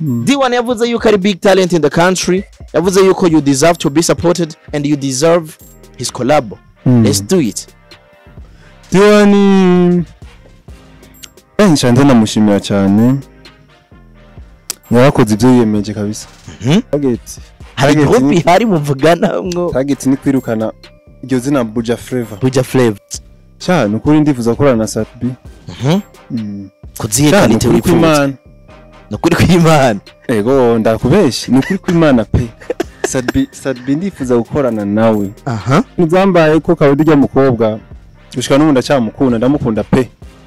D1 yavuze yuko ari big talent in the country yavuze yuko you deserve to be supported and you deserve his collab Mm. let's do it diwani eh nshanze ndamushimira cyane yarakoze ibyo yiyemeje kabisa Mhm. target hari Target group ni- ihari muvugana mwo target ni kwirukana iryo zina buja flavor buja flavor cyane ukuri ndifuza gukorana na satb Mhm. mm. kuzihe cyane kalite ukuri wifuza kw'imana ni ukuri kw'imana ego ndakubeshye ni ukuri kw'imana pe sadbi sadbi ndifuza gukorana nawe aha ntibyambaye ko kabodi ujya mukobwa gushika n'ubu ndacyamukunda ndamukunda pe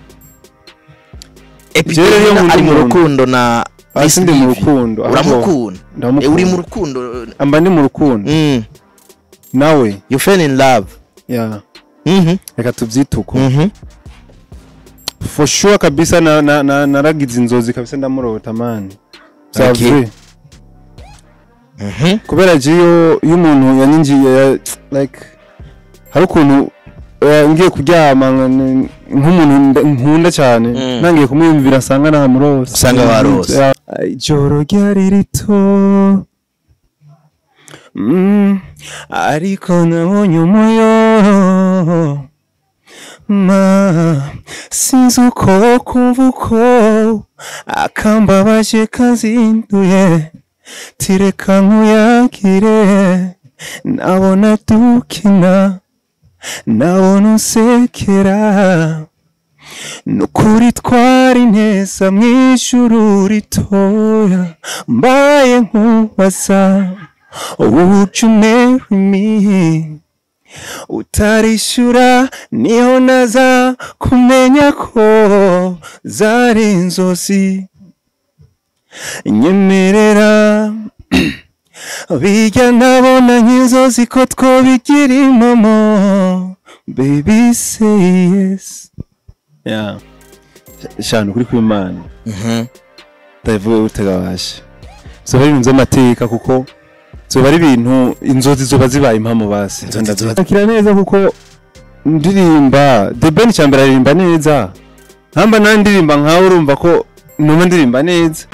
Jewe rero iyo Epidemia nkunda ari mu umuntu- rukundo na hasi ndi mu rukundo ahubwo uramukunda Eh, ndamukunda uri mu rukundo amba ndi mu rukundo Mm. nawe you fell in love ya Mhm. reka tubyite uko Mhm. for sure kabisa na- na- na- naragize inzozi kabisa ndamurota mani Okay. byavuye Mhm. kubera jiyo iyo umuntu yanyinjiye ya- like hari ukuntu eh, ngiye kuryama nka- nk'umuntu nda- nkunda cyane Mm. nangiye kumwiyumvira nsanga namurose Usanga warose. Ya- ijoro ryari rito Mm, ariko nabonye umuyo ma sinzi uko kumva uko akambabaje kazinduye tireka nkuyagire nabona dukina nabona unsekera nukuri twari neza mu ijuru ritoya mbaye nkubaza would you marry me utarishyura niho naza kumenya ko zari inzozi nyemerera bijya nabona nk'inzozi ko twobigira impamo baby say yes yeah. shana ukuri kw'imana Mhm. ndavuga utegabashe zoba ari ibintu by'amateka kuko zoba ari ibintu inzozi zoba zibaye impamo basi Inzozi zoba- akira neza kuko ndirimba the ben cyambere aririmba neza nkamba nawe ndirimba nkawe urumva ko numa ndirimba neza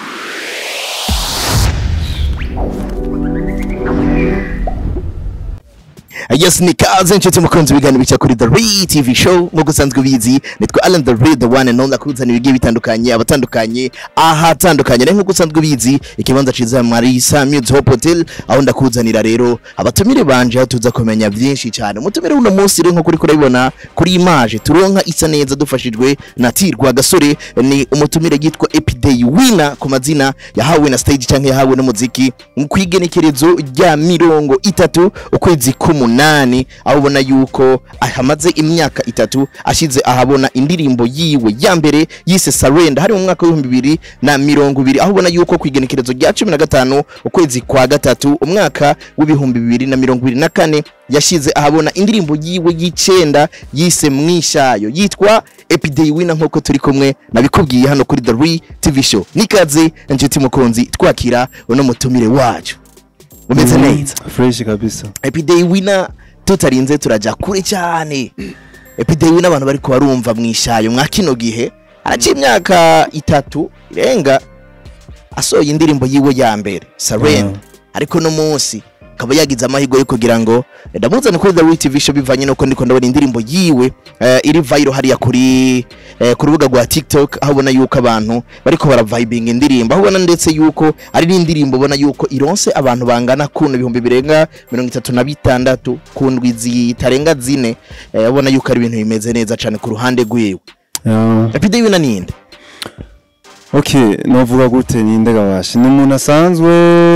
yes ni kaze nshuti mukunzi ibiganiro bica kuri the Re tv show nk'uko usanzwe ubizi nitwa alan the Re the one and only akuzanira ibigiye bitandukanye abatandukanye ahatandukanye rero nk'uko usanzwe ubizi ikibanza ciza marisa music hope hotel aho ndakuzanira rero abatumire banje aho tuza kumenya byinshi cyane umutumire uno munsi rero nk'uko uriko urabibona kuri image turonka isa neza dufashijwe na tirwa gasore ni umutumire yitwa epiday winner ku mazina yahawe na stage cyangwa yahawe n'umuziki mu kwigenekerezo rya mirongo itatu ukwezi k'umunani aho ubona yuko hamaze imyaka itatu ashyize ahabona indirimbo yiwe ya mbere yise sarenda hari mu mwaka w'ibihumbi bibiri na mirongo ibiri aho ubona yuko ku igenekerezo rya cumi na gatanu ukwezi kwa gatatu umwaka w'ibihumbi bibiri na mirongo ibiri na kane yashyize ahabona indirimbo yiwe y'icenda yise mwishayo yitwa epiday wina nk'uko turi kumwe nabikubwiye hano kuri the re tv show nikaze inshuti mukunzi twakira uno mutumire wacu umeze neza fresh kabisa epiday wina tutarinze turaja kure cyane epiday wina abantu bari barumva mwishayo mwa kino gihe araciye imyaka itatu irenga asohoye indirimbo yiwe ya mbere sarenda ariko no munsi akaba yagize amahirwe yo kugira ngo ndamuzane kuri the TV show bivanye nuko ndiko ndabona indirimbo yiwe eh, iri viral hariya kuri eh, ku rubuga rwa TikTok aho ubona yuko abantu bariko baravibing indirimbo aho ubona ndetse yuko ari n'indirimbo ubona yuko ironse abantu bangana kuno ibihumbi birenga mirongo itatu na bitandatu ku ndwi zitarenga zine eh, ubona yuko ari ibintu bimeze neza cyane ku ruhande rwiwe yeah. Epiday wina ninde okay novuga gute ninde gabashe ni umuntu asanzwe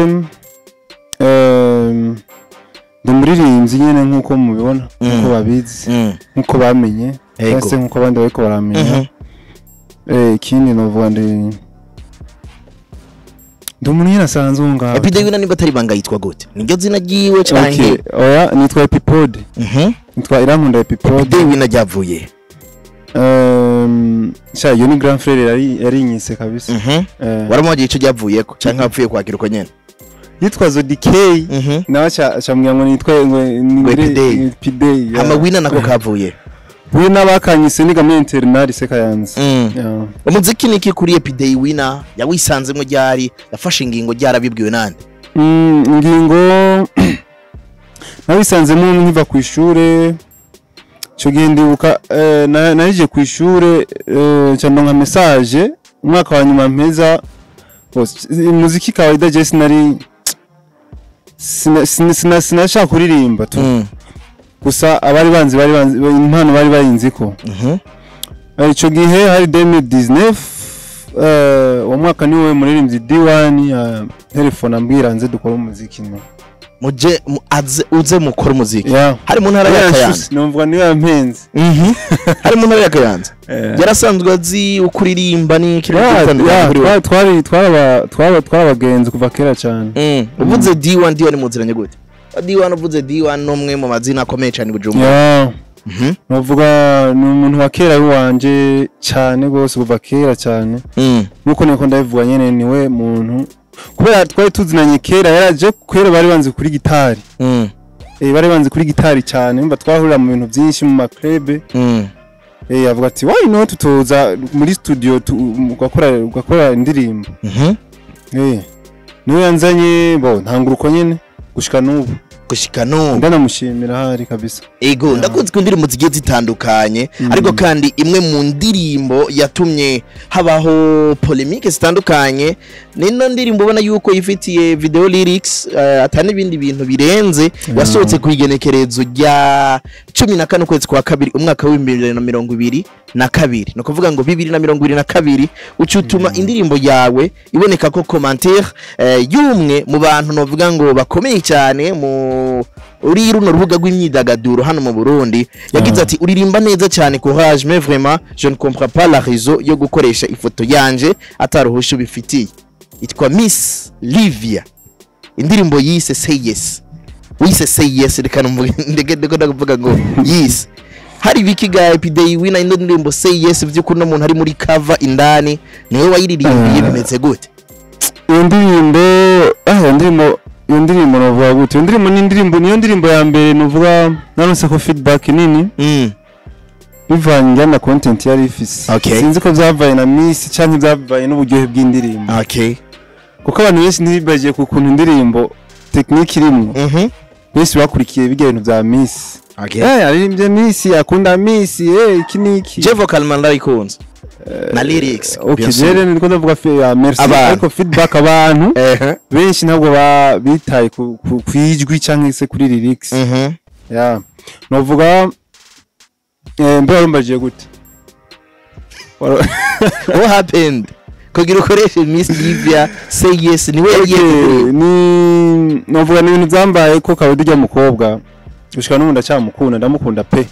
em, ndi umuririmbyi nyine nk'uko mubibona nk'uko Mm. babizi mm. nk'uko bamenye Ego. cyangwa se nk'uko abandi bariko baramenya Mhm. Eh, ikindi novuga ndi ndi umuntu nyine asanzwe aho ngaho Epiday wina niba atari banga yitwa gute niryo zina ryiwe Okay, canke oya nitwa epipode Mhm. nitwa irankunda epipode Epiday wina ryavuye Em, sha iyo ni grand frere yari yarinyise kabisa Mhm. Eh, waramuhagiye ico ryavuyeko canke wapfuye kwakira uko nyene yitwa zodikey Mhm. nawe aca- acambwira ngo nitwe ngo Epidei. epidei hama wina nako kavuye we n'abakanyise niga muri interinari se kayanza Mm. Yeah. umuziki niki kuri epiday wina yawisanzemo ryari yafashe ingingo ryarabibwiwe nande Mm, ingingo nabisanzemo nkiva ku ishure icyo gihe ndibuka eh, na- narije ku ishure eh, cyane nka message umwaka wa nyuma mpeza bose, umuziki kawaida je sinari sina- sina- sina- sinashaka kuririmba tu Mm. gusa abari banzi bari banzi impano bari bayinzi ko Mhm. Eh, ico gihe hari 2019 eh, uwo mwaka niwe muririmbyi D1 ya telefone ambwira nze dukora umuziki no muje mu- aze- uze mukora umuziki yeah hari mu ntara ya kayanza numva niwe yampenze Mhm. hari mu ntara ya kayanza Eh, yarasanzwe azi uko uririmba n'iki yeah, bitandukanye yeah, kuri we. twa- twari twaba- twaba- twari abagenzi kuva kera cyane Mm. uvuze D1 D1 muziranye gute D1 uvuze D1 n'umwe mu mazina akomeye cyane i Bujumbura Yeah, Mhm. novuga ni umuntu wa kera w'iwanje cyane rwose kuva kera cyane Mm. nuko niko ndabivuga nyene niwe muntu kubera twari tuzinanye kera yaraje kera bari banzi kuri gitari Mm. eh, bari banzi kuri gitari cyane mba twahurira mu bintu byinshi mu maklebe Mm. eh, avuga ati why not tutoza muri studio tu, ugakora ugakora indirimbo Mhm. eh, niwe yanzanye bo ntanguruko nyene gushika n'ubu gushika n'ubu ndanamushimira hari kabisa ego ndakunze ko indirimbo zigiye zitandukanye ariko kandi imwe mu ndirimbo yatumye habaho polemique zitandukanye nino ndirimbo ubona yuko yifitiye video lyrics uh, ata n'ibindi bintu birenze yasohotse ku igenekerezo rya cumi na kane ukwezi kwa kabiri umwaka w'ibihumbi bibiri na mirongo ibiri na kabiri ni ukuvuga ngo bibiri na mirongo ibiri na kabiri uca utuma indirimbo yawe iboneka ko commentaire eh, y'umwe mu bantu novuga ngo bakomeye cyane mu uri runo rubuga rw'imyidagaduro hano mu Burundi yagize Ah. ati uririmba neza cyane courage mais vraiment je ne comprends pas la raison yo gukoresha ifoto yanje ataruhusha ubifitiye itwa Miss Livia indirimbo yise say yes wise say yes reka numvuge ndege ndeko ndakuvuga ngo yes hari biki ga epiday wina ino ndirimbo say yes by'ukuri no muntu ari muri cover indani niwe wayiririmbiye Ah. bimeze gute iyo ndirimbo ah iyo ndirimbo iyo ndirimbo novuga gute iyo ndirimbo ni indirimbo niyo ndirimbo ya mbere novuga naronse ko feedback nini mm. bivanye njyana na content yari ifise Okay. sinzi ko byavaye na miss canke byavaye n'uburyohe bw'indirimbo okay kuko abantu benshi ntibibagiye ku kuntu indirimbo tekinike irimwo mhm benshi bakurikiye bijya bintu bya miss okay eh aririmbye miss akunda miss eh iki niki je vocal man ndayikunze na lyrics okay bien sûr. jere niko ndavuga fe ya merci Abantu. ariko feedback abantu ehe benshi ntabwo ba- bitaye ku ku- kwijwi canke se kuri lyrics mhm ya novuga eh mbe warumbajiye gute Waro- what happened kugira ukoreshe Miss Livia say yes niwe Okay, yagiye ni novuga ni ibintu byambaye ko kawedi ujya mukobwa gushika n'ubu ndacyamukunda ndamukunda pe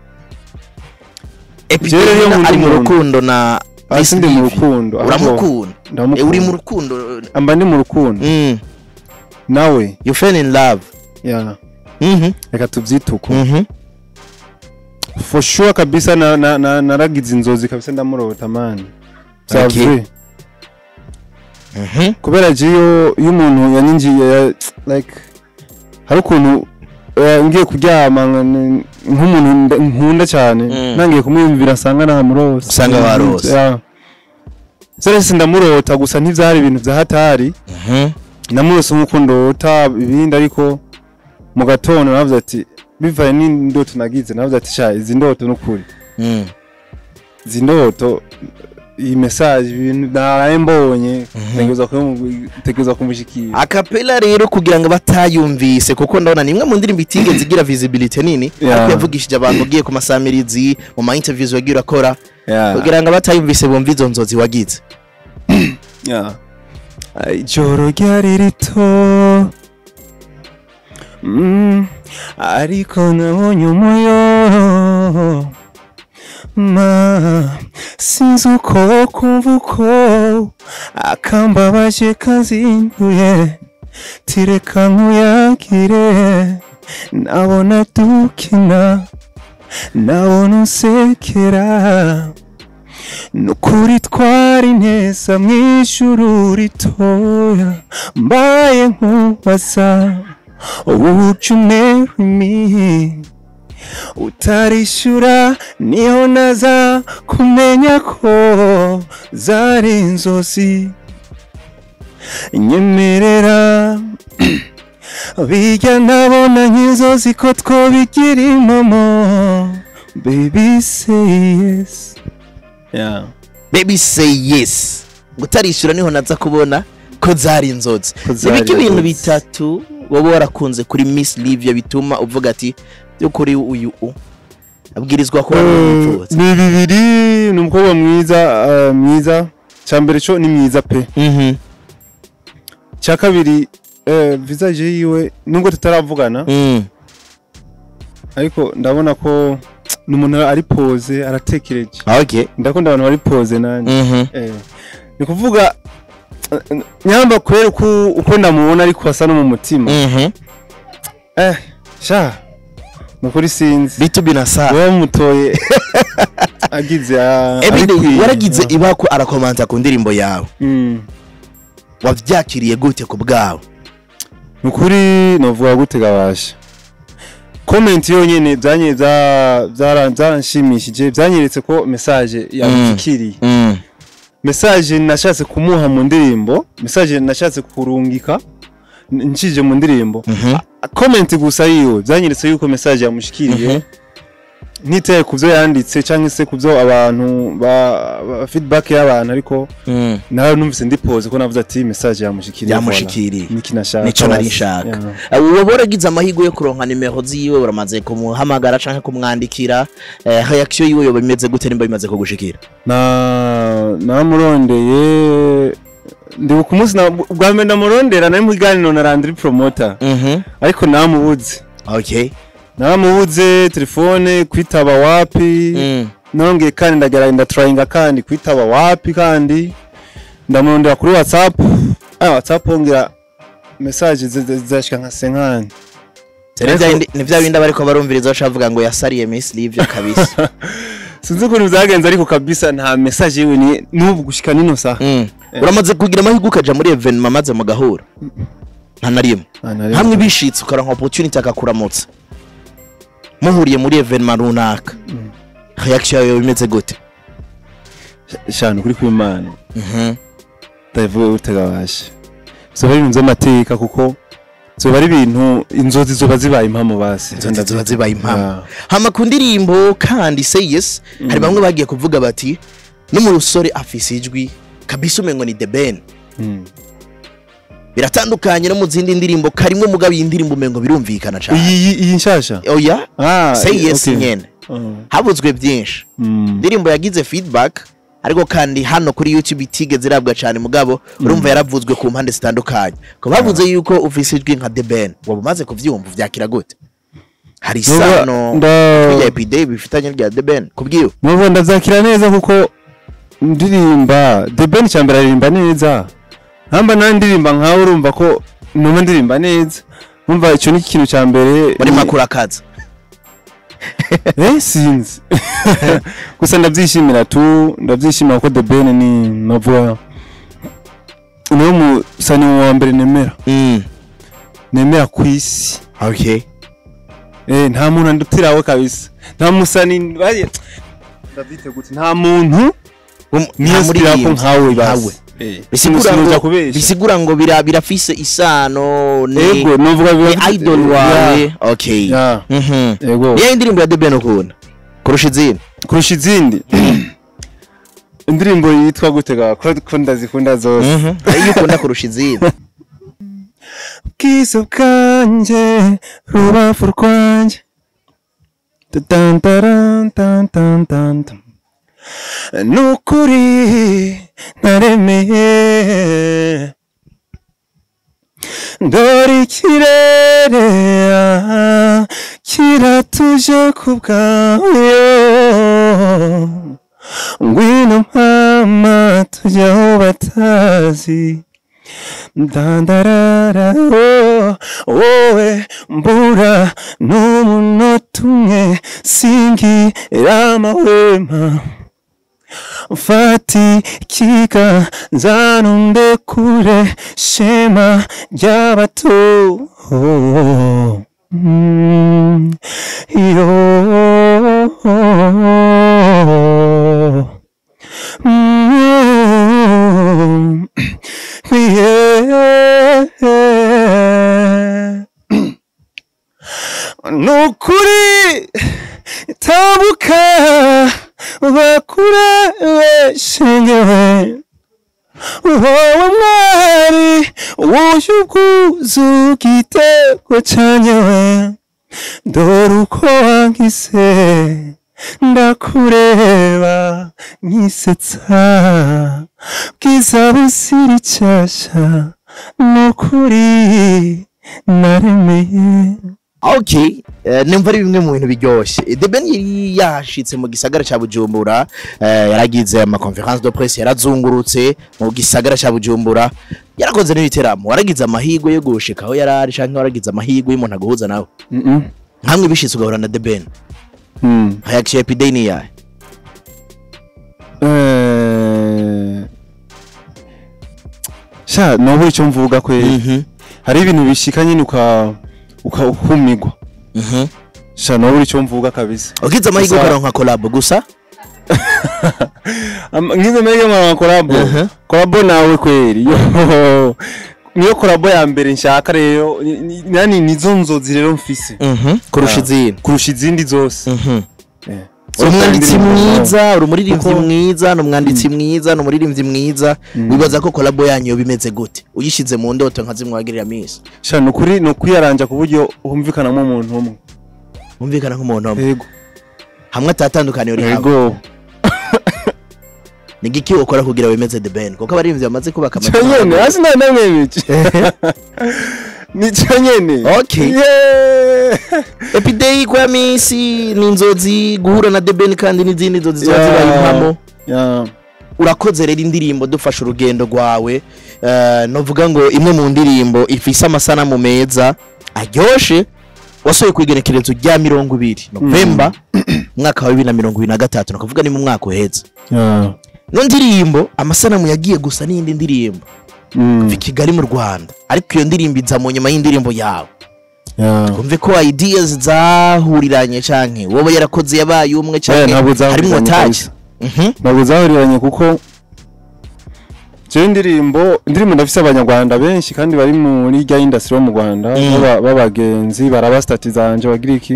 Jewe rero Epidemia nkunda ari mu umuntu. rukundo na Miss hasi ndi mu Livia rukundo ahubwo uramukunda Eh, ndamukunda uri mu rukundo amba ndi mu rukundo mm. nawe you fell in love ya mhm reka tubyite uko mhm for sure kabisa na, na, na, naragize inzozi kabisa ndamurota mani Okay. Zavre. mhm kubera je iyo iyo umuntu yanyinjiye ya- like hari ukuntu eh, ngiye kuryama nka- nk'umuntu nda- nkunda cyane Mm. nangiye kumwiyumvira nsanga namurose Usanga warose. Ya. Serese ndamurota gusa ntivyari ibintu vya hatari mhm namurose nk'uko ndota ibindi ariko mu gatondo navuze ati bivaye n'indoto nagize navuze ati sha izi ndoto n'ukuri mm. izi ndoto iyi message ibintu naraye mbonye Mhm. ntegereza kubimu- ntegereza kumushikira akapela rero kugira ngo batayumvise kuko ndabona ni imwe mu ndirimbo itigeze igira visibility nini Yeah. ariko yavugishije abantu ugiye ku masamirizi mu ma interviews wagiye urakora Yeah. kugira ngo abatayumvise bumve izo nzozi wagize Yeah. Ay, Ijoro ryari rito mm, ariko nabonye umuyo ma sinzi uko kumva uko akambabaje kazinduye tireka nkuyagire nabona dukina nabona unsekera nukuri twari neza mu ijuru ritoya mbaye nkubaza would you marry me utarishura niho naza kumenya ko zari inzozi nyemerera bijya nabona nk'inzozi ko twobigira impamo baby say yes yeah. baby say yes ngo utarishyura niho naza kubona ko zari inzozi Ko zari nibiki ibintu inzozi. bitatu wowe warakunze kuri miss livia bituma uvuga ati by'ukuri uyu u abwirizwa kuba ari umupfutsi ni bibiri ni umukobwa mwiza uh, mwiza cya mbere cyo ni mwiza pe Mhm, cya kabiri eh, visage yiwe nubwo tutaravugana mm, ariko ndabona ko ni umuntu ari pose aratekereje okay ndakunda abantu bari pose nanjye Mhm, eh, ni kuvuga eh, nyamba kubera uko uko ndamubona ariko asa no mu mutima mhm. eh sha ni ukuri sinzi bitu binasa wowe mutoye agize ah, everyday arikwiye. waragize ibako arakomanta ku ndirimbo yawe Mm. wabyakiriye gute ku bwawe ni ukuri novuga gute gabasha komenti yonyine byanye bya- byara- byaranshimishije byanyeretse ko message yamufikiriye Mm, message nashatse kumuha mu ndirimbo message nashatse kurungika n- ncije mu ndirimbo mhm, comment gusa yiwe byanyeretse yuko message yamushikiriye mhm. ntitaye ku byo yanditse cyangwa se ku byo abantu ba, ba feedback y'abantu ariko Mm, nawe numvise ndi pose ko navuze ati message yamushikiriye Yamushikiriye. voilà. niki nashaka nico nari basi. nshaka Yeah. uba waragize amahirwe yo kuronka nimero ziwe uramaze kumuhamagara canke kumwandikira eh, reaction yiwe yoba imeze gute nimba bimaze kugushikira na namurondeye ndibuka umunsi na- bwa mbere ndamurondera nari mu kiganiro na Landry Promoter Mhm, ariko namubuze okay namubuze telefone kwitaba wapi Mm, nongeye kandi ndagera ndatrayinga kandi kwitaba wapi kandi ndamurondera kuri whatsapp ah whatsapp ngira message zi- zi- zashika nka senkani ni vya bindi- ni vya bindi abariko barumviriza bacavuga ngo yasariye miss livia kabisa sinzi ukuntu byagenze ariko kabisa nta message yiwe ni n'ubu gushika nino saha Mm. uramaze kugira amahirwe ukaja muri evenema maze mugahura nta na rimwe Ah, nari- hamwe bishitse ukaronka opportunity akakuramutsa muhuriye muri evenema runaka reaction yawe yoba imeze gute shana kuri kwimana Mhm, ndavuga utegabasha zoba ari ibintu by'amateka kuko zoba ari ibintu inzozi zoba zibaye impamo basi inzozi ziba zibaye impamo Ah. hama ku ndirimbo kandi say yes hari bamwe bagiye kuvuga bati n'umusore afise ijwi kabisa umengo ni the ben Mm. biratandukanye no mu zindi ndirimbo karimwe mugabo iyi ndirimbo umengo birumvikana cyane iyi iyi- iyi nshasha oya ah say yes okay. nyene Ah. habuzwe byinshi Mm. indirimbo yagize feedback ariko kandi hano kuri youtube itigeze irabwa cyane mugabo urumva yaravuzwe ku mpande zitandukanye ko bavuze yuko ufise ijwi nka the ben waba umaze kuvyumva vyakira gute hari isano nda rya epide bifitanye rya the ben kubwiwe Mubo ndazakira neza kuko ndirimba The Ben cyambere aririmba neza nkamba na ndirimba nkawe urumva ko numa ndirimba neza umva icyo ni ikintu cya mbere muri ni- makuru akaza eh sinzi gusa ndabyishimira tu ndabyishimira ko The Ben ni navuga niwe musani wa mbere nemera mm. nemera ku isi okay eh nta muntu andutirawe kabisa nta musani baye ndabyite gute nta muntu Um- niyo nta sipira ko muririmbyi nkawe nkawe basi bisigura Sinuja ngo kubesha. bisigura ngo bira birafise isano ni ego novuga ni biba idol wawe okay ya mhm ego niyo indirimbo ya The Ben ukunda kurusha izindi kurusha izindi indirimbo yitwa gutega ko ko ndazikunda zose mhm iyo ukunda kurusha izindi bwiza bwanjye rubavu rwanjye Tatantarantantantantan. nukuri naremeye dore ikirere ah, kiratuje ku bwawe ngwino mama tujya aho batazi ndandarara oh, wowe mbura n'umunota umwe singira amahwema mfati ikiganza nunde kure shema ry'abato Mm, iyo nukuri tabuka bakura beshengewe wowe mwari wuje ubwuzu igitego canyewe dore uko wankise ndakureba nkisetsa bwiza busira icyasha nukuri naremeye okay eh, nimva ari bimwe mu bintu biryoshye The Ben yari yashitse mu gisagara ca Bujumbura eh, yaragize ama conference de presse yarazungurutse mu gisagara ca Bujumbura yarakoze n'ibiteramo waragize amahigwe yo gushika aho yarari canke waragize amahigwe y'umuntu aguhuza nawe nkamwe bishitse ugahura na The Ben hayakiye epidei ni yahe Eh, sha nobura icyo mvuga kweli Mhm, hari ibintu bishika nyine uka uka- ukumigwa mhm. sha nobura icyo mvuga kabisa ugize amahigwe Gusa- ukaronka collab gusa Am- ngize mbere mwa kolabo Mhm. kolabo nawe kweli yo niyo kolabo ya mbere nshaka rero ni- ni- nani nizo nzozi rero mfise Mhm, kurusha Ah. izindi kurusha izindi zose Mhm. Eh. uri umwanditsi Zose mwiza uri umuririmbyi Kuko- mwiza ni umwanditsi mwiza ni umuririmbyi mwiza wibaza ko kolabo yanyu yoba imeze gute uyishize mu ndoto nka zimwe wagirira misi sha nukuri nukuyaranja ku buryo humvikanamo umuntu umwe wumvikana nk'umuntu umwe yego hamwe atatandukaniye uri hamwe yego ni giki ukora kugira wemeze the band kuko abaririmbyi bamaze kubaka cyo nyene hasi nta namwe bice ni cyo nyene Okay. Yeah. epidei kwa misi ni inzozi guhura na the band kandi n'izindi nzozi ziba Yeah. zibaye impamo Yeah. urakoze rero indirimbo dufashe urugendo rwawe Eh, novuga ngo imwe mu ndirimbo ifise amasanamu meza aryoshe wasohoye ku igenekerezo rya mirongo ibiri novemba umwaka wa bibiri na mirongo ibiri na gatatu nakavuga ni mu mwaka uheze Yeah. no ndirimbo amasanamu yagiye gusa n'iyindi ndirimbo Mm. i kigali mu rwanda ariko iyo ndirimbo iza mu nyuma y'indirimbo yawe Yeah. umve ko ideas zahuriranye canke wowe yarakoze yabaye umwe Eh, canke ntabwo zahuriranye harimwo taje kabisa. Mhm. ntabwo zahuriranye kuko jewe indirimbo indirimbo ndafise abanyarwanda benshi kandi bari muri rya industry yo mu rwanda Mm. baba- b'abagenzi baraba stati zanje bagira iki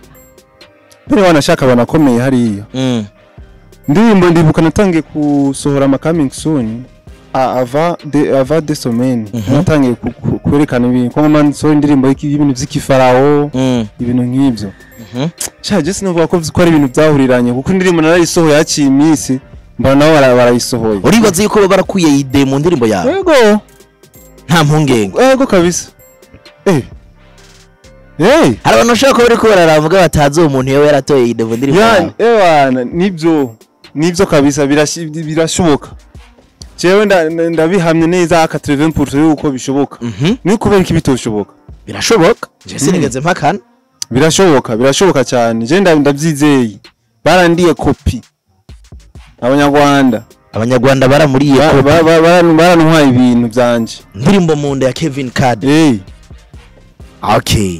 mbere wanashaka banakomeye hariya Mm. indirimbo ndibuka natangiye gusohora ama coming soon a- ava de ava de semaine Mhm. natangiye ku- ku- kwerekana ibintu ko ngoma nsohora indirimbo y'iki- y'ibintu vy'ikifarawo Mm. ibintu nk'ivyo Mhm. sha je sinavuga ko ko ari ibintu byahuriranye kuko indirimbo narayisohoye haciye iminsi mbona nabo bara- barayisohoye uribaza yuko baba barakuye ide mu ndirimbo yawe yego nta mpungenge yego kabisa eh hey hari abantu bashobora kuba bariko bararavuga batazi uwo muntu yewe yaratoye ide mu ndirimbo yani yawe ewana nibyo nibyo kabisa birashi- birashoboka jewe nda- nda- ndabihamye neza aka 80% yuko bishoboka Mhm. ni kubera iki bitoshoboka birashoboka je sinigeze mpakana birashoboka birashoboka cyane je nda- ndabyizeye barandiye kopi abanyarwanda abanyarwanda baramuriye Ba- ko ba- ba- bara- barantwaye ibintu byanje indirimbo mu nda ya kevin card hey okay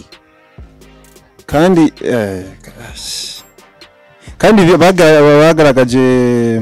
kandi eh, gosh. kandi bi- baga- bagaragaje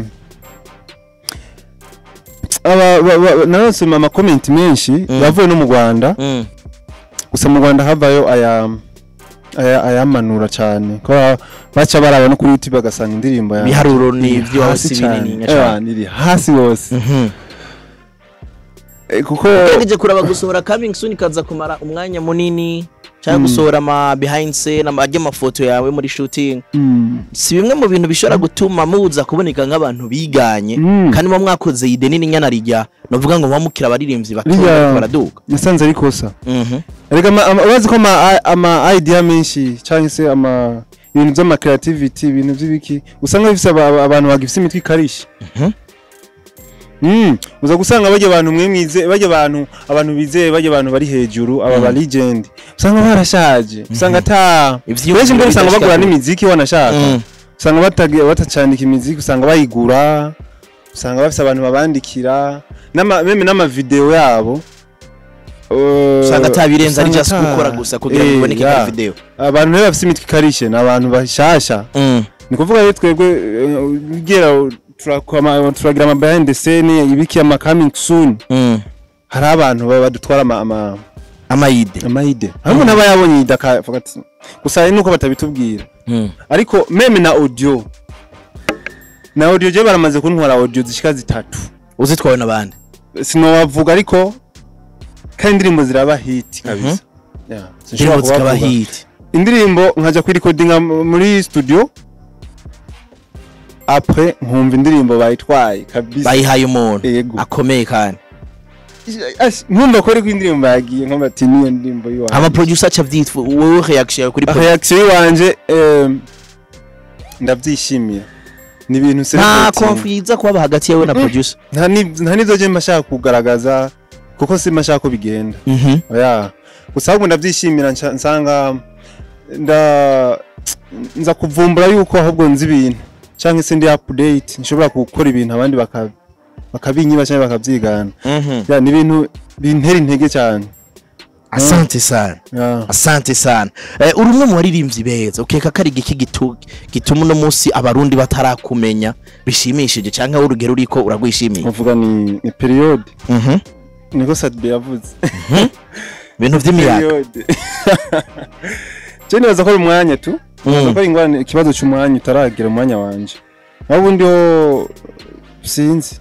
aba- ba- ba- narasoma amakomenti menshi Mm. yavuye no mu rwanda Mm. gusa mu rwanda havayo aya aya- ayamanura cyane ko ba- baca baraba no kuri youtube bagasanga indirimbo yanjye ibiharuro ni iri ibyo hasi hasi cyane. binini Ewa, iri hasi hose Mhm. Eh, kuko Ugerageje kuraba gusohora coming soon kaza kumara umwanya munini cyangwa Mm. gusohora ama behind scene ama ajya amafoto yawe muri shooting Mm. si bimwe mu bintu bishobora gutuma muza kuboneka nk'abantu biganye Mm. kandi muba mwakoze ide nini nyana rijya novuga ngo mubamukira abaririmbyi Rijya- batoya baraduka nasanze ari kosa Mhm. Erega ama- ama- urazi ko ama ama idea menshi cyangwa se ama ibintu by'ama creativity ibintu by'ibiki usanga bifise aba- aba- abantu bagifise imitwe ikarishe Mhm. Mm, uza gusanga bajya abantu mwe mwize bajya abantu abantu bizeye bajya abantu bari hejuru aba ba legend usanga barashaje usanga ata Ivyiyumviro benshi mbere usanga bidashika bagura kure. n'imiziki wanashaka Mm. usanga batagiye batacandika imiziki usanga bayigura usanga bafise abantu babandikira n'ama meme n'amavideo yabo Uh, usanga atabirenze ari usanga just ata- gukora gusa kugira ngo Eh, biboneke yeah. kuri video abantu rero bafite imitwe ikarishe ni abantu bashasha Mm. ni kuvuga rero twebwe eh, ugera turakoma- turagira ama behind the scene ibiki ama coming soon Mm. hari abantu baba badutwara ama ama amayide amayide hamwe n'aba yabonye ida akavuga ati gusa hari nuko batabitubwira Mm. ariko meme na audio na audio je baramaze kuntwara audio zishika zitatu uzitwawe n'abandi sinowavuga ariko kandi indirimbo ziraba hit kabisa yeah. sinshobora indirimbo zikaba kubavuga. hit indirimbo nkajya kuyirekodinga muri studio apre nkumva indirimbo bayitwaye kabisa bayihaye umuntu Yego. akomeye kandi Ash, nkumva ko ariko indirimbo yagiye nkumva ati niyo ndirimbo yiwawe ama producer aca vyitwa wowe reaction yawe kuri producer reaction yiwanje em, ndabyishimiye ni ibintu nta celebrating. konfiza kuba hagati yawe na producer nta ni- nta nizo je mbashaka kugaragaza kuko si mbashaka ko bigenda mhm oya gusa ahubwo ndabyishimira nca- nsanga nda nza kuvumbura yuko ahubwo nzi ibintu cyangwa se ndi update nshobora gukora ibintu abandi baka bakabinyiba cyangwa bakabyigana mhm ya ni ibintu bintera intege cyane asante sana ya asante sana eh, uri umwe mu baririmbyi beza ukeka ko ari igiki gitu- gituma uno munsi abarundi batarakumenya bishimishije cyangwa wowe urugero uriko uragwishimiye uvuga ni ni period Mhm. niko Sadbe yavuze ibintu vy'imiyaga period je nibaza ko ari umwanya tu nibaza Mm. ko ari ingorane ikibazo cy'umwanya utaragera umwanya wanje naho ubundi ho sinzi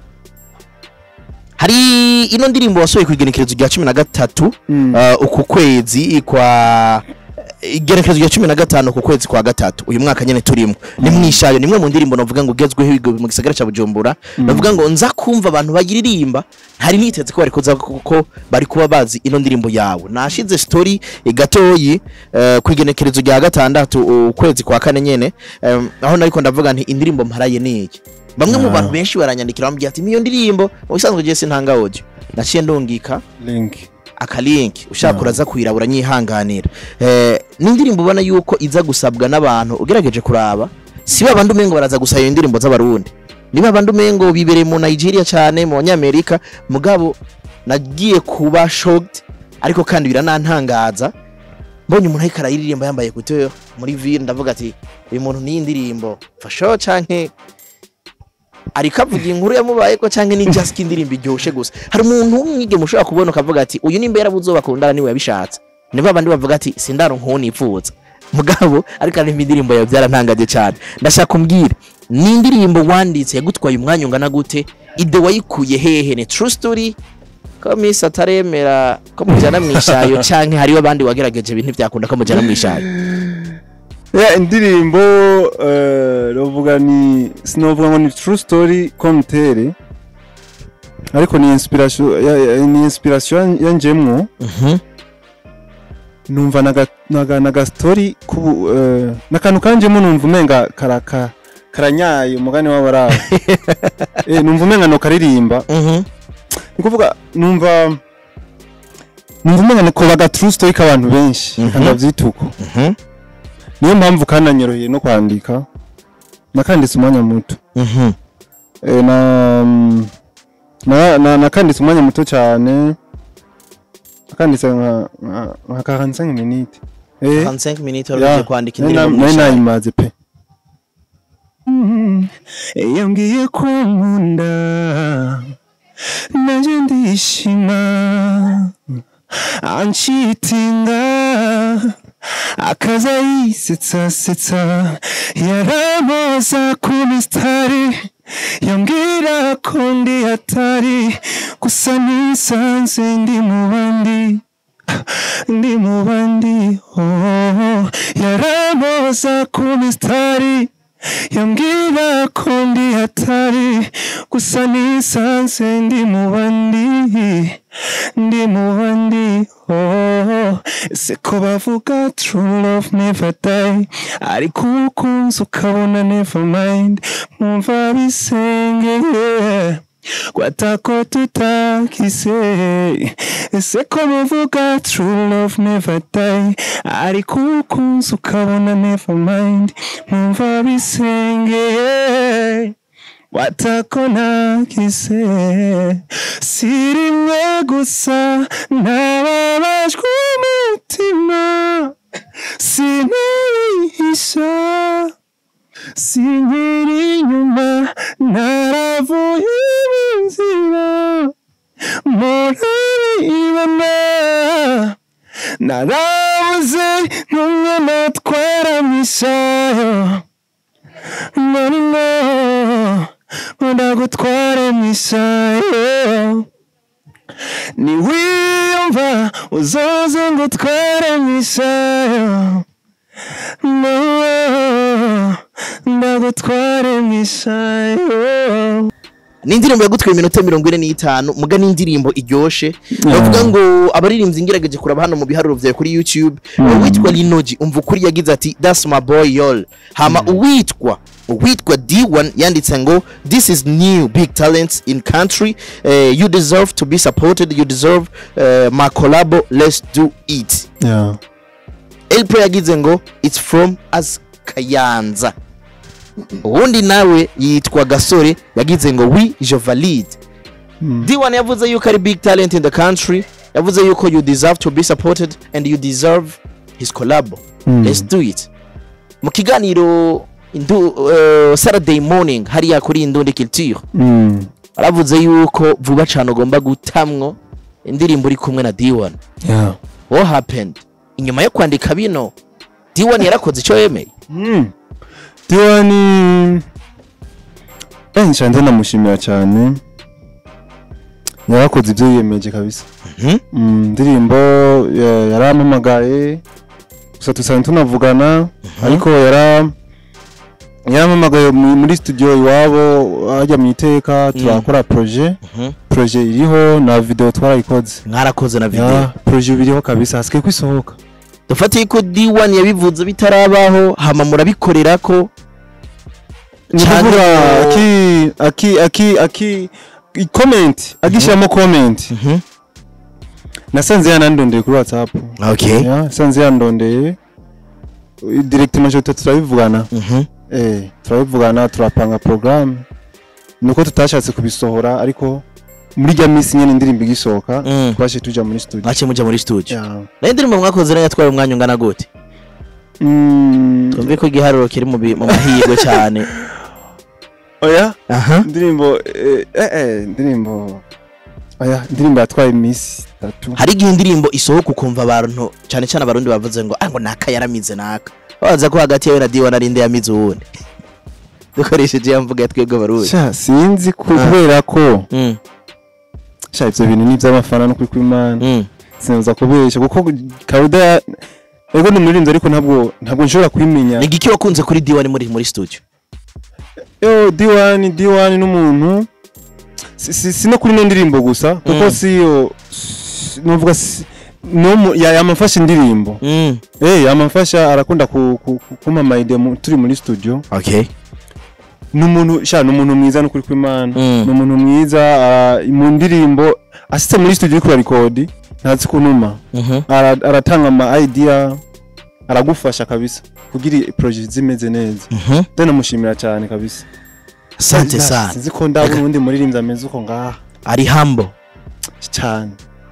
hari ino ndirimbo wasohoye ku igenekerezo rya cumi na gatatu Mm. uh, uku kwezi kwa igenekerezo rya cumi na gatanu ku kwezi kwa gatatu uyu mwaka nyene turimo ni mwishayo nimwe mu ndirimbo navuga ngo ugezweho ibigo mu gisagara ca bujumbura navuga ngo nza kumva abantu bayiririmba hari niteze ko bari kuza kuko bari kuba bazi ino ndirimbo yawe nashize story gatoyi uh, ku igenekerezo rya gatandatu ukwezi kwa kane nyene um, aho nariko ndavuga nti indirimbo mparaye niki bamwe mu Ah. bantu benshi baranyandikira bambwira ati iyo ndirimbo mu bisanzwe je sintanga audio naciye ndungika link akalinki ushaka Ah. uraza kuyirabura nyihanganira eh, ni indirimbo ubona yuko iza gusabwa n'abantu ugerageje kuraba si babandi umengo baraza gusaba iyo ndirimbo z'abarundi ni babandi umengo bibereye mu Nigeria cyane mu banyamerika mugabo nagiye kuba shocked ariko kandi biranantangaza mbonye umuntu ariko arayiririmba yambaye couture muri ville ndavuga ati uyu muntu ni indirimbo fasho canke ariko avuga inkuru yamubayeko canke ni just indirimbo iryoshe gusa hari umuntu w'umwige mushobora kubona ukavuga ati uyu ni mbera buzobakundana niwe yabishatse ni babandi bavuga ati sindaro nk'uwo nipfuza mugabo ariko aririmba indirimbo yawe byarantangaje cyane ndashaka kumbwira ni indirimbo wanditse yagutwaye umwanya ungana gute ide wayikuye hehe ni true story ko miss ataremera ko mujyana mu ishayo canke hariho abandi wagerageje ibintu byakunda ko mujyana mu ishayo ya indirimbo eh, novuga ni sinovuga ngo ni true story komtere ariko ni inspiration ya- ya- ni inspiration yanjemwo Mhm. numva naga naga, naga story ku eh, nakantu kanjemo numva umenga karaka karanyaye umugani w'abaraho eh numva umenga no karirimba Mhm. ni kuvuga numva numva umenga ni ko baga true story k'abantu benshi Mhm. kandi bavyituko Mhm. niyo mpamvu kananyoroheye no kwandika nakanditse umwanya muto Mhm. Eh, na na na- nakanditse umwanya muto cyane nakanditse nka nka- nka 45 minutes eh 45 minutes ya, wari kwandika nari indirimbo na- mu nari ishayo nayimaze pe yambwiye ko nkunda nanjye ndishima anshitinga akaza yisetsa setsa yaramoza ku misitari yambwira ko ndi hatari gusa nisanze ndi mu bandi ndi mu bandi oh, yaramoza ku misitari yambwira ko ndi hatari gusa nisanze ndi mu bandi ndi mu bandi oh, ese ko bavuga true love never die ariko ukunze ukabona never mind mwumva bisengeye kwatako tutakise ese ko muvuga true love never die ariko ukunze ukabona never mind mwumva bisengeye watako nakise si rimwe gusa nababajwe umutima sinayihisha sinkiri inyuma naravuye mu nzira muraribona narabuze n'umwe natwara mu isayo none ngo ndagutware mu isayo niwiyumva uzoze ngo utware mu isayo no ndagutware mu isayo ni indirimbo yagutwaye iminota mirongo ine n'itanu muga ni indirimbo iryoshe Mm. bavuga ngo abaririmbyi ngerageje kuraba hano mu biharuro vyawe kuri youtube uwitwa linoji umva ukuri yagize ati that's my boy yol hama uwitwa uwitwa d1 yanditse ngo this is new big talents in country uh, you deserve to be supported you deserve uh, my collabo let's do it yeah. elpro yagize ngo it's from as kayanza uwundi nawe yitwa gasore yagize ngo we je valide Mm. d1 yavuze yuko ari big talent in the country yavuze yuko you deserve to be supported and you deserve his collabo Mm. let's do it mu kiganiro indu, uh, saturday morning hariya kuri indundi culture Mm. aravuze yuko vuba cyane ugomba gutamwo indirimbo uri kumwe na d1 Yeah. what happened inyuma yo kwandika bino d1 yarakoze icyo yemeye Mm. Diwani eh nshanze namushimira cyane yarakoze ibyo yiyemeje kabisa Mhm. Mm, indirimbo ya- yarampamagaye gusa dusanzwe tunavugana ariko yara yarampamagaye mu- muri studio iwabo hajya mu iteka turakora projet Mhm. projet iriho na video twarayikoze mwarakoze na video ya projet biriho kabisa hasigaye kwisohoka dufatiye ko d1 yabivuze bitarabaho hama murabikorera ko ni Cyane ukuvuga ko- aki aki aki aki i- comment agishyiramo comment Mhm. nasanze yanandondeye kuri whatsapp okay ya nasanze yandondeye direct majorite turabivugana Mhm. eh turabivugana turapanga programme nuko tutashatse kubisohora ariko muri rya minsi nyene indirimbo igisohoka Mm. twashe tuja muri studio mwake muja muri studio Ya. nayo indirimbo mwakoze nayo yatwaye umwanya ungana gute Mm, twumve ko igiharuro kiri mu bi- mu mahirwe cyane oya aha indirimbo eh eh, eh indirimbo oya indirimbo yatwaye iminsi itatu hari igihe indirimbo isohoka ukumva abantu cyane cyane abarundi bavuze ngo ah ngo naka yaramize naka babaza ko hagati yawe na d1 ari inde yamize uwundi dukoresheje ya mvuga ya twebwe abarundi sha sinzi ku- Ah. kubera ko Mm, sha ivyo bintu ni ivy'abafana no kuri kw'imana mm. sinza kubesha kuko Kauda ya- ego ni umuririmbyi ariko ntabwo ntabwo nshobora kwimenya ni igiki wakunze kuri d1 muri muri studio yo D1 D1 n'umuntu si, si, si no kuri no ndirimbo gusa kuko Mm. si yo si- novuga si no mu- ya- yamafasha indirimbo Mm, eh yamafasha arakunda ku, ku, ku, kumpa amayide mu- turi muri studio okay n'umuntu sha n'umuntu mwiza no kuri kw'imana Mm. n'umuntu mwiza ah, mu ndirimbo asitse muri studio kuri record ntazi kunuma Mhm. Ara- aratanga ama idea aragufasha kabisa kugira project zimeze neza Mhm. ndanamushimira cyane kabisa asante Na- sana sinzi ko ndabona undi muririmbyi ameze uko ngaha ari humble cyane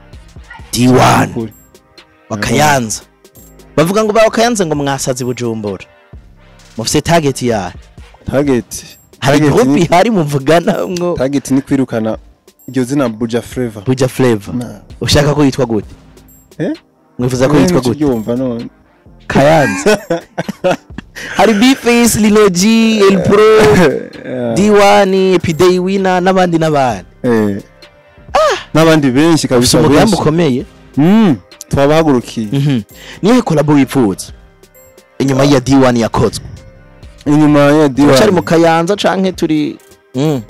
d1 Ukuri. bakayanza bavuga ngo bakayanze ngo mwasaze bujumbura mufite target yayo target hari Target groupe ni- ihari muvugana mwo target ni kwirukana iryo zina Buja Flavor buja flavor Na- ushaka ko yitwa gute Eh? mwifuza ko Mwe yitwa nico gute yumva none kayanza hari bface lilogi el pro Eh, d1 pday winner n'abandi n'abandi eh. n'abandi benshi ufite kabisa umugambi benshi ukomeye Mm, twabahagurukiye Mhm. niyo kolabo wifuza inyuma ya d1 yakozwe inyuma ya turacari mu D1 kayanza canke turi Mm.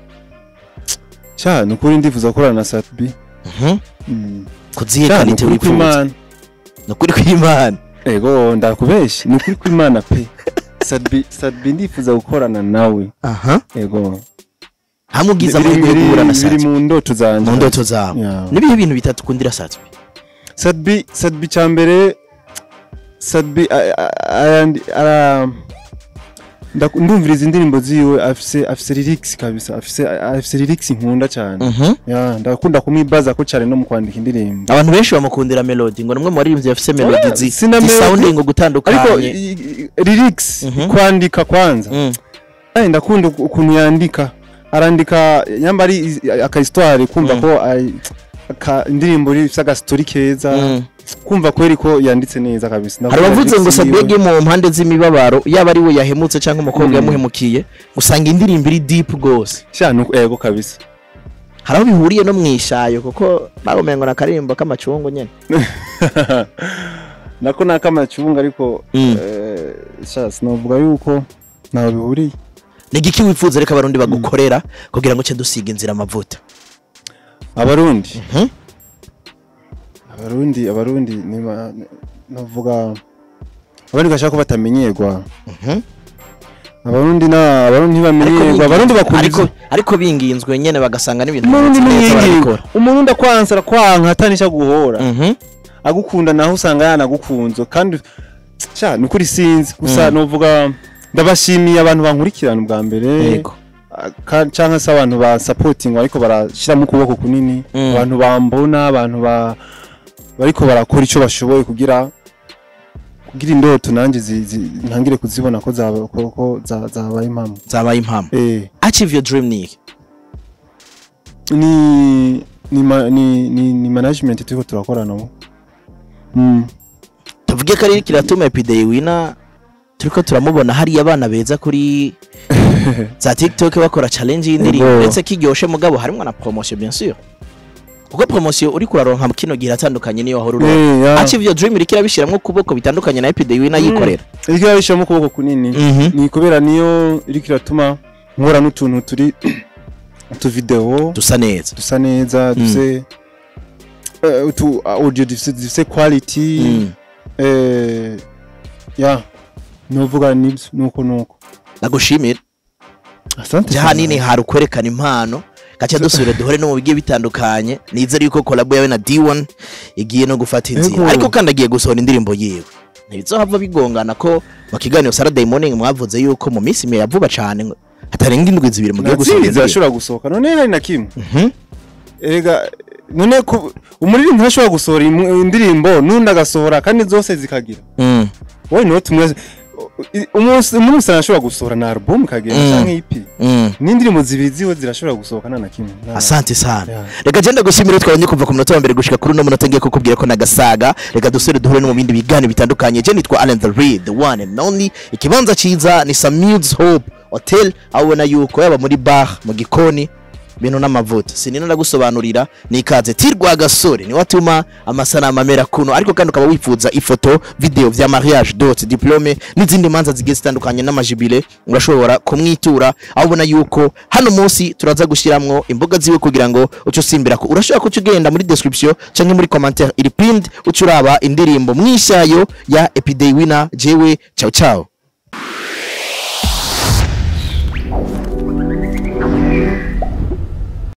sha nukuri ndifuza gukorana na Satb Mhm. Mm. kuzihe Sha, kalite nukuri wifuza kw'Imana nukuri kw'imana ego ndakubeshya ni ukuri kw'Imana pe Satb Satb ndifuza gukorana nawe aha ego hamwe ubwiza Biri- amahirwe yo biri- guhura na biri satwe mu ndoto zanje mu ndoto zawe Yeah. nibihe bintu bitatu ukundira satwe Sadbi Sadbi cyambere Sadbi a- a- ayandi- ara ndaku- ndumviriza indirimbo ziwe afise afise lyrics kabisa afise afise lyrics nkunda cyane ya ndakunda kumwibaza ko cyane no mu kwandika indirimbo abantu benshi bamukundira melody ngo nimwe mu baririmbyi bafise melody zi sina melody. zisounding ariko gutandukanye i- i- lyrics Mhm. kwandika kwanza Mm. Ay, ndakunda uku- ukuntu yandika arandika nyamba ari aka histoire kumva Mm. ko ay- aka- indirimbo ifite agastori keza Mm. kumva kweri ko yanditse neza kabisa hari abavuze ngo Ndavuga sadege mu mpande z'imibabaro yaba ari we yahemutse cyangwa umukobwa Mm. yamuhemukiye usanga indirimbo iri deep rwose sha nuko ego kabisa hari aho bihuriye no mu ishayo kuko bagumenye ngo ni akaririmbo k'amacungu nyine nako ni akamacunga ariko Mm. eh, sha sinavuga yuko ntaho bihuriye ni igiki wifuza reka abarundi bagukorera kugira ngo uce dusiga inzira amavuta abarundi Mhm. abarundi abarundi ni ma- navuga abarundi bashaka ko batamenyerwa Mhm. abarundi na abarundi ntibamenyerwa abarundi bakunda ariko ivyo- ariko binginzwe nyene bagasanga n'ibintu umurundi bimeze neza n'iyingi barabikora. umurundi akwansa arakwanka atanisha guhora Mhm. agukunda naho usanga yanagukunze kandi sha ni ukuri sinzi gusa Mm. novuga ndabashimiye abantu bankurikirana ubwa mbere yego ka- canke se abantu ba supporting ariko barashiramo ukuboko kunini Mm. abantu bambona abantu ba bariko barakora ico bashoboye kugira kugira indoto nanje zi- zi- ntangire kuzibona ko zaba- ko- ko za- zabaye impamo zabaye impamo eh achieve your dream ni iki? ni ni ma- ni ni, ni management turiko turakorana ubu mm. tuvuge ko ari kiratuma epidei wina turiko turamubona hariya abana beza kuri za tiktok bakora challenge y'indirimbo Yego. ndetse kiryoshe mugabo harimo na promotion bien sûr kuko promotion uri kuraronka mu kino gihe atandukanye niyo wahora uronka Eh, ya. achieve your dream iriko irabishiramwo ukuboko bitandukanye na epidei wina Mm. yikorera iriko irabishiramo ukuboko kunini Mhm. ni kubera niyo iriko iratuma nkora n'utuntu turi utuvideo dusa neza dusa neza dufise eh, utu audio dufise dufise quality Mm. eh ya novuga nibyo nuko nuko nagushimira asante je hanini hari ukwerekana impano gaca dusubire duhore no mu bigiye bitandukanye nizere yuko kolabo yawe na D1 igiye no gufata inzira Yego. ariko kandi agiye gusohora indirimbo yiwe ntibizohava bigongana ko mu kiganiro Saturday morning mwavuze yuko mu minsi mike vuba cane ngo hatarenga indwi zibiri mugiye gusohora nazizi indirimbo zirashobora gusohoka none hari na kimwe Mhm. erega none ku- umuririmbyi ntashobora gusohora imu- indirimbo n'undi agasohora kandi zose zikagira Mm. wowe niwe tumwe umunsi umunsi arashobora gusohora na album ikagenda Mm. canke EP Mm. n'indirimbo zibiri ziwe zirashobora gusohoka nta na kimwe Nta- asante sana Yeah. reka genda gushimira twabonye kuva ku munota wa mbere gushika kuri uno munota ngiye kukubwira ko nagasaga reka dusubire duhure no mu bindi biganiro bitandukanye je nitwa Allen the Reed the one and only ikibanza ciza ni Samuels Hope Hotel aho ubona yuko yaba muri bar mu gikoni bintu n'amavuta sinina ndagusobanurira ni ikaze tirwa gasore niwe atuma amasanamu amera kuno ariko kandi ukaba wifuza ifoto video vya mariage dot diplome n'izindi manza zigiye zitandukanye n'amajibile urashobora kumwitura aho ubona yuko hano munsi turaza gushiramwo imboga ziwe kugira ngo uce usimbira ko urashobora kuca ugenda muri description canke muri commentaire iri pinned uca uraba indirimbo mwishayo ya epidei winner jewe ciao ciao